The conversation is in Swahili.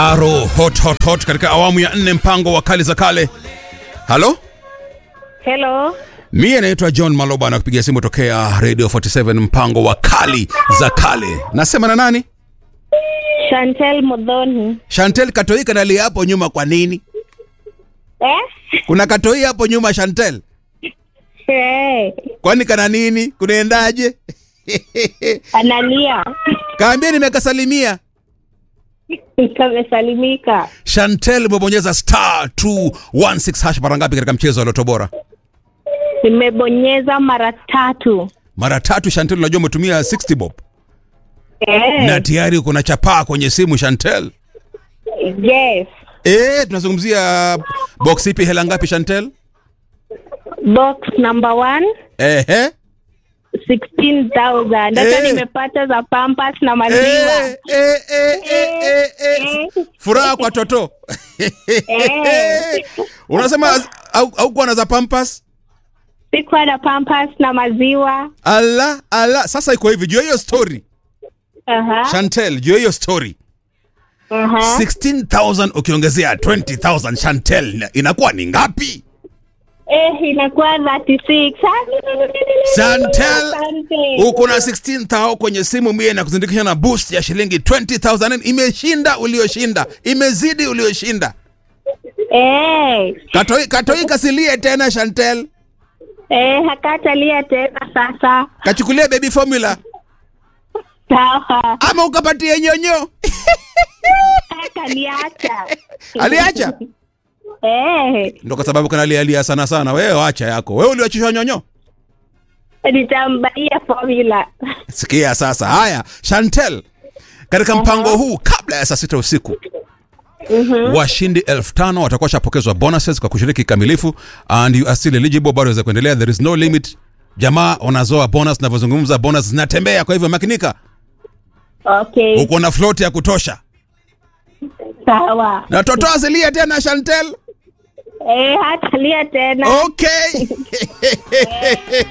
Aro hot hot hot katika awamu ya nne mpango wa kali za kale. Halo? Hello. Mie naitwa John Maloba na kupigia simu tokea Radio 47 mpango wa kali za kale. Nasema na nani? Chantel Modhoni. Chantel Katoi kanalia hapo nyuma kwa nini? Eh? Kuna Katoi hapo nyuma Chantel. Hey. Kwani kana nini? Kunaendaje? Analia. Kaambia nimekasalimia. Kamesalimika. Chantel umebonyeza star 216 hash mara ngapi katika mchezo wa Loto Bora? Nimebonyeza mara tatu. Mara tatu Chantel, unajua umetumia 60 bob. Eh. Na tayari uko na chapaa kwenye simu Chantel. Yes. Eh, tunazungumzia box ipi hela ngapi Chantel? Box number one. Ehe. 16,000. Hata Eh. nimepata za Pampers na maziwa. Eh, eh, eh, eh, eh, eh. Eh. Furaha kwa toto. Eh. Unasema au au kuwa na za Pampers? Sikuwa na Pampers na maziwa. Ala, ala. Sasa iko hivi, jua hiyo story. Aha. Chantel, jua hiyo story. Aha. 16,000 ukiongezea 20,000 Chantel ina- inakuwa ni ngapi? Eh, inakuwa 36. Chantel, Asante. uko na 16,000 kwenye simu mie na kuzindikisha na boost ya shilingi 20,000 imeshinda ulioshinda imezidi ulioshinda Eh. katoi, katoi kasilie tena Chantel Eh, hakatalia tena sasa. kachukulia baby formula Sawa. ama ukapatie nyonyo Akaniacha. aliacha Eh, ndo kwa sababu kanalialia sana sana wewe wacha yako wewe uliwachishwa nyonyo nitambaia formula. sikia sasa haya Chantel katika mpango huu kabla ya saa sita usiku washindi elfu tano watakuwa shapokezwa bonuses kwa kushiriki kikamilifu and you are still eligible bado waweza kuendelea there is no limit jamaa wanazoa bonus navyozungumza bonus zinatembea kwa hivyo makinika Okay, uko na float ya kutosha sawa. na toto asilia tena Chantel Eh, hatalia tena. okay